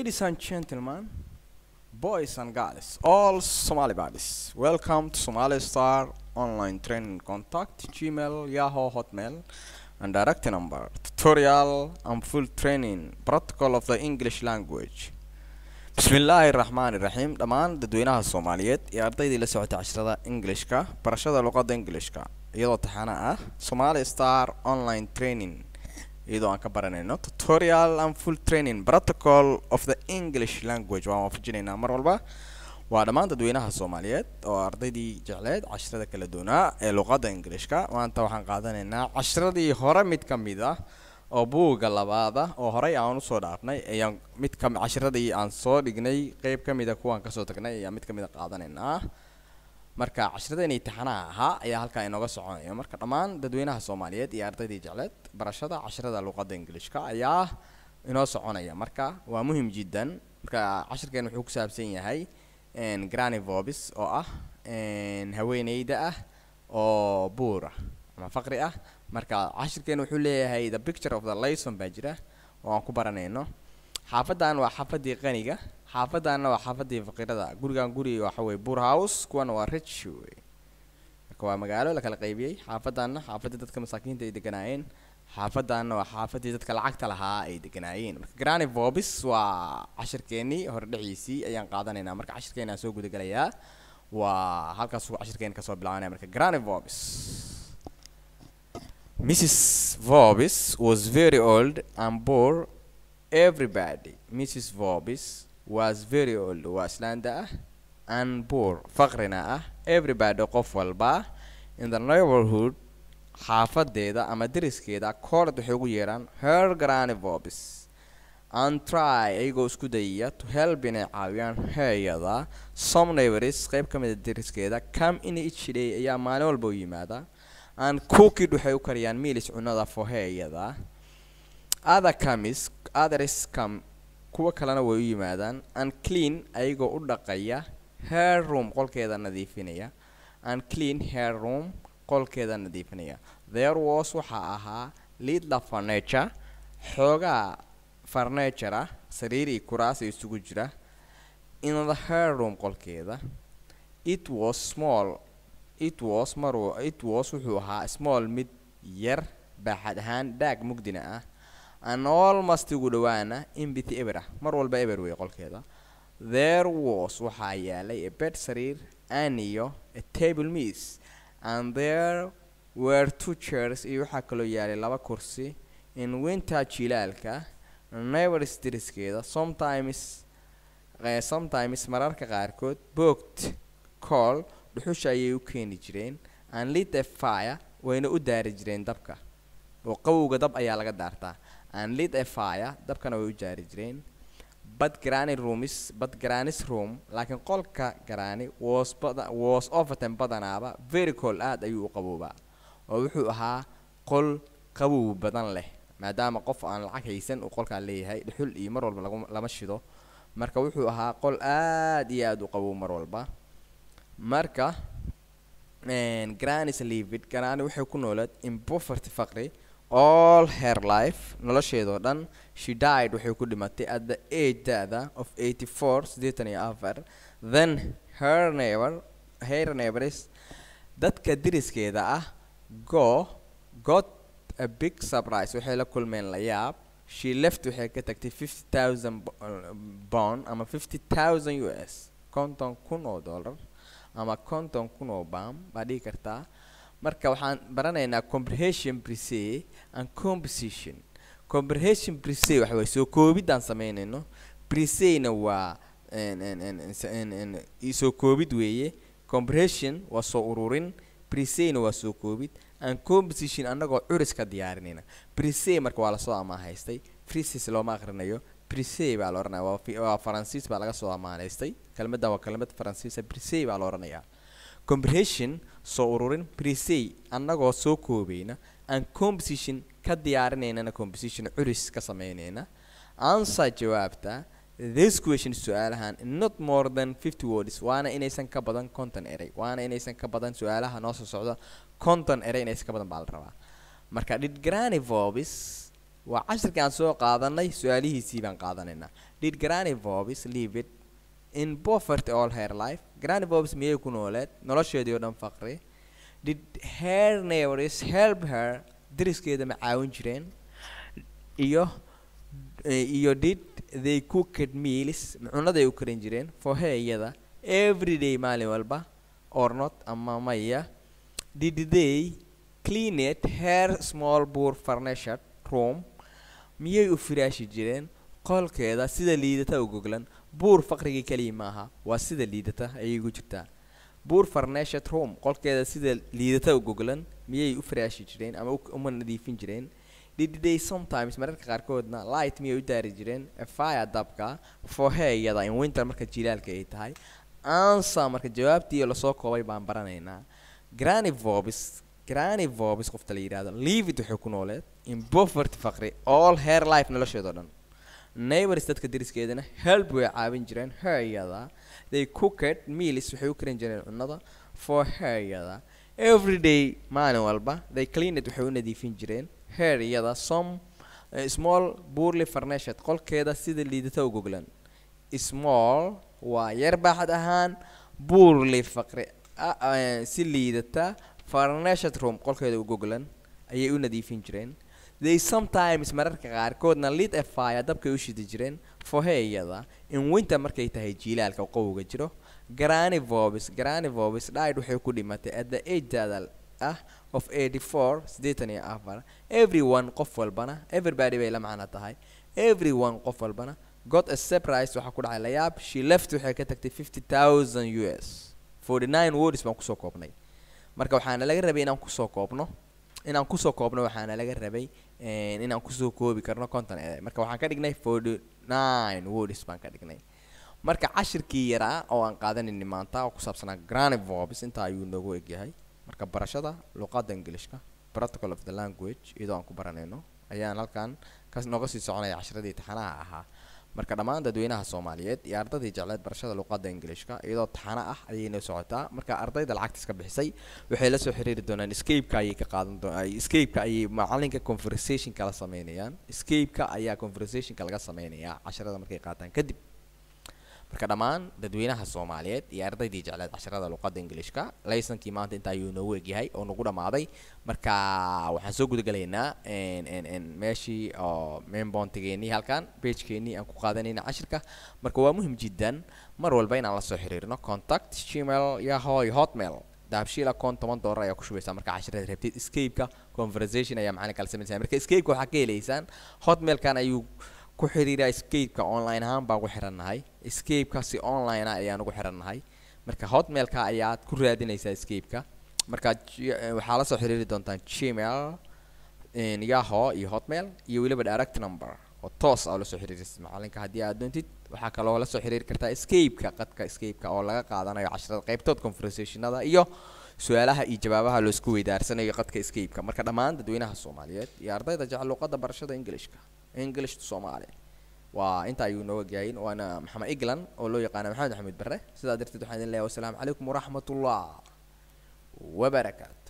Ladies and gentlemen, boys and girls, all Somali buddies, welcome to Somali Star Online Training Contact, Gmail, Yahoo, Hotmail, and direct number, tutorial and full training, protocol of the English language. bismillaahi raxmaani raxiim dhammaan dadweynaha soomaaliyeed iyo ardaydii la socota cashrada englishka barashada luqadda englishka iyadoo taxana ah somali star online training iyadoo aan ka baranayno tutorial and full training protocol of the english language waan waafajinaynaa mar walba waa dhammaan dadweynaha soomaaliyeed oo ardaydii jecleed cashrada kala duwanaa ee luqadda englishka maanta waxaan qaadanaynaa cashradii hore mid ka mid ah oo buugga labaada oo horey aan usoo dhaafnay ayaan mid ka cashiradii aan soo dhignay qeyb ka mida kuwaan kasoo tagnay ayaan mid ka mida qaadanaynaa marka cashiradeenii taxanaha ahaa ayaa halkaa inooga soconaya marka dhammaan dadweynaha soomaaliyeed iyo ardaydii jecleed barashada cashirada luqadda ingilishka ayaa inoo soconaya marka waa muhim jiddan marka cashirkeen wuxuu ku saabsan yahay granny vobis oo ah haweeneyda ah oo buur ah ama faqri ah marka cashirkeen wuxuu leeyahay the picture of the layson baa jira oo aan ku baranayno xaafadan waa xaafadii qaniga xaafadanna waa xaafadii faqirada gurigan guri waxa weye buur house kuwana waa rich wey marka waa magaalo la kala qaybiyey xaafadanna xaafadii dadka masaakiinta ay deganaayeen xaafadanna waa xaafadii dadka lacagta lahaa ay deganaayeen marka granny vobis waa cashirkeenii hordhiciisii ayaan qaadanaynaa marka cashirkeena soo gudagalayaa waa halkaasuu cashirkeena kasoo bilaabanaya marka granny vobis Mrs. Vobis was very old and bore everybody. Mrs. Vobis was very old, waa islaanda ah, and poor, faqrina ah, everybody qof walba in the neighborhood xaafadeeda ama deriskeeda koorad waxay ugu yeedhaan her granny Vobis and try ayagoo isku dayaya to help inay caawiyaan heeyada some neighbors qayb ka mid a deriskeeda come in each day ayaa maalin walba u yimaada and cookid waxay u kariyaan miilis cunada foheeyada other comis others come kuwa kalena way u yimaadaan and clean ayagoo u dhaqaya hair room qolkeeda nadiifinaya and clean hair room qolkeeda nadiifinaya there was waxaa ahaa little furniture xoogaa furniture ah sariir iyo kuraas ay isugu jira in the hair room qolkeeda it was small it was mar it was wuxuu ahaa small mid yar baaxad ahaan daag mugdina ah an almost ugu dhawaana imbity eber ah mar walba eber wey qolkeeda there was waxaa yaalay a bed sariir an iyo a table miss and there were two chairs iyo waxaa kaloo yaalay laba kursi in winter jilaalka neighbors deriskeeda sometimes uh, sometimes mararka qaarkood booked call dhuxusha ayay u keeni jireen and lit a fire wayna u daari jireen dabka oo qawowga dab ayaa laga daartaa and lit a fire dabkana way u daari jireen but granny roomis but granny's room laakiin qolka granny was bada was often badanaaba very cold aad ayuu u qaboobaa oo wuxuu ahaa qol qabow badan leh maadaama qof aan lacag haysan uu qolkaa leeyahay dhuxul iyo mar walba lagu lama shido marka wuxuu ahaa qol aad iyo aad u qabow mar walba marka granny's livid granny waxay ku noolaed in poverty faqri all her life nolosheedoo dhan she died waxay ku dhimatay at the age da-da of eighty four siddeetan iyo afar then her neighbor her neighbors dadka diriskeeda ah go got a big surprise waxay la kulmeen la yaab she left waxay ka tagtay fifty thousand bond ama fifty thousand u s konton kun oo dollar ama konton kun oo bam baa dhigi kartaa marka waxaan baranaynaa comprehension prese and composition comprehension prese waxa waye soo koobidaan sameynayno presena waa soo koobid weeye comprehension waa soo ururin presena waa soo koobid and composition annagoo curis ka diyaarinayna prese marka waa lasoo amaahaystay preses looma aqrinayo brise baa la ohanaya waa faransiis baa laga soo amaanaystay kelmaddan waa kelmad faransiisa brise baa la ohanayaa comprehension soo ururin brise annagoo soo koobayna and composition ka diyaarinaynana composition curis ka sameynayna answer jawaabta this question su-aalahan not more than fifty words waana inaysan ka badan conton eray waana inaysan ka badan su-aalaha noo soo socda conton eray inaysan ka badan baa la rabaa marka did granny vobis waa cashirkii aan soo qaadanay su-aalihiisii baan qaadanaynaa did granny vobis leave it in poverty all her life granny vobis miyay ku nooleed nolosheedii oo dhan faqri did her neighbors help her dariskeeda ma caawin jireen iyo iyo did they cooked meals cunaday u karin jireen for her iyada every day maalin walba or not ama maya did they clean it her small poor furnished room miyay u firaashi jireen qolkeeda sida liidata u goglan buur faqrigii keliya maaha waa sida liidata ayay ugu jirtaa buur furnished room qolkeeda sida liidata u goglan miyay u firaashi jireen ama uma nadiifin jireen did they sometimes mararka qaarkoodna light miyay u daari jireen fire dabka for her iyada in winter marka jilaalka ay tahay answer marka jawaabtii lasoo koobay baan baranaynaa granny vobis granny vobis qofta la yidhahdo leave it waxay ku nooleed in poverty faqri all her life nolosheeda o dhan neighbors dadka dariskeedana help way caawin jireen her iyada they cooked meals waxay u karin jireen cunada for her iyada every day maalin walba they clean it waxay u nadiifin jireen her iyada some uh, small poorly furnished qolkeeda sida liidata u goglan small waa yar baaxad ahaan poorly faqri si liidata furnished room qolkeeda u goglan ayay u nadiifin jireen they sometimes mararka qaarkoodna lit a fire dabkay u shidi jireen for her iyada in winter markay tahay jiilaalka qowga jiro granny vobis granny vobis died waxay ku dhimatay at the age daadal ah of eighty four siddeetan iyo afar everyone qof walbana everybody bay la macno tahay everyone qof walbana got a surprise waxaa ku dhacay layaab she left waxay ka tagtay fifty thousand u s forty nine words baan kusoo koobnay marka waxaana laga rabay inaan kusoo koobno inaan kusoo koobno waxaana laga rabay inaan kusoo koobi karno conton e marka waxaan ka dhignay forty nine words baan ka dhignay marka cashirkii yaraa oo aan qaadanayni maanta oo ku saabsanaa granny vobs intaa ayuu noogu egyahay marka barashada luqadda ingilishka protocol of the language iyadoo aan ku baranayno ayaan halkan ka nooga sii soconaya cashiradii taxanaha ahaa marka dhammaan dadweynaha soomaaliyeed iyo ardaydii jecleed barashada luqadda ingilishka iyadoo taxano ah ayay noo socotaa marka ardayda lacagta iska bixisay waxay la soo xiriiri doonaan escapeka ayay ka qaadan doonaan escapeka ayay macalinka conversationka la sameynayaan escapeka ayaa conversationka laga sameynayaa casharada markay qaataan kadib marka dhammaan dadweynaha soomaaliyeed iyo ardaydii jecleed casharada luqadda ingilishka laysankii maanta inta ayuu noogu egyahay oo nagu dhammaaday marka waxaan soo gudagalaynaa meeshii oo mainbontigeenii halkan bagekeenii aan ku qaadanayna cashirka marka waa muhim jiddan mar walba inaan la soo xiriirno contact gmail yahoy hotmail dahabshiil account toban doolar ayaa ku shubaysaa marka cashirada rabtid escapeka conversation ayaa macalinka la samaynaysaa marka escapeka waxaa ka helaysaan hotmailkan ayuu ku xiriira escapeka online ahaan baan ku xirannahay escapeka si online ah ayaan ugu xirannahay marka hotmailka ayaad ku raadinaysaa escapeka marka waxaa la soo xiriiri doontaan gmail yaho iyo hotmail iyo weliba direct number oo toos ah la soo xiriirisa macalinka haddii aad doontid waxaa kaloo la soo xiriiri kartaa escapeka qadka escapeka oo laga qaadanayo casharada qaybtood conversationada iyo su-aalaha iyo jawaabaha loo isku weydaarsanayo qadka escapeka marka dhammaan dadweynaha soomaaliyeed iyo ardayda jecel luqadda barashada englishka english to somali waa inta ayuu nooga gahayn waana maxamed eglan oo loo yaqaana maxamed axmed bare sidaa darteed waxaan idin leeyahay wasalaamu calaykum waraxmat ullah wabarakaatu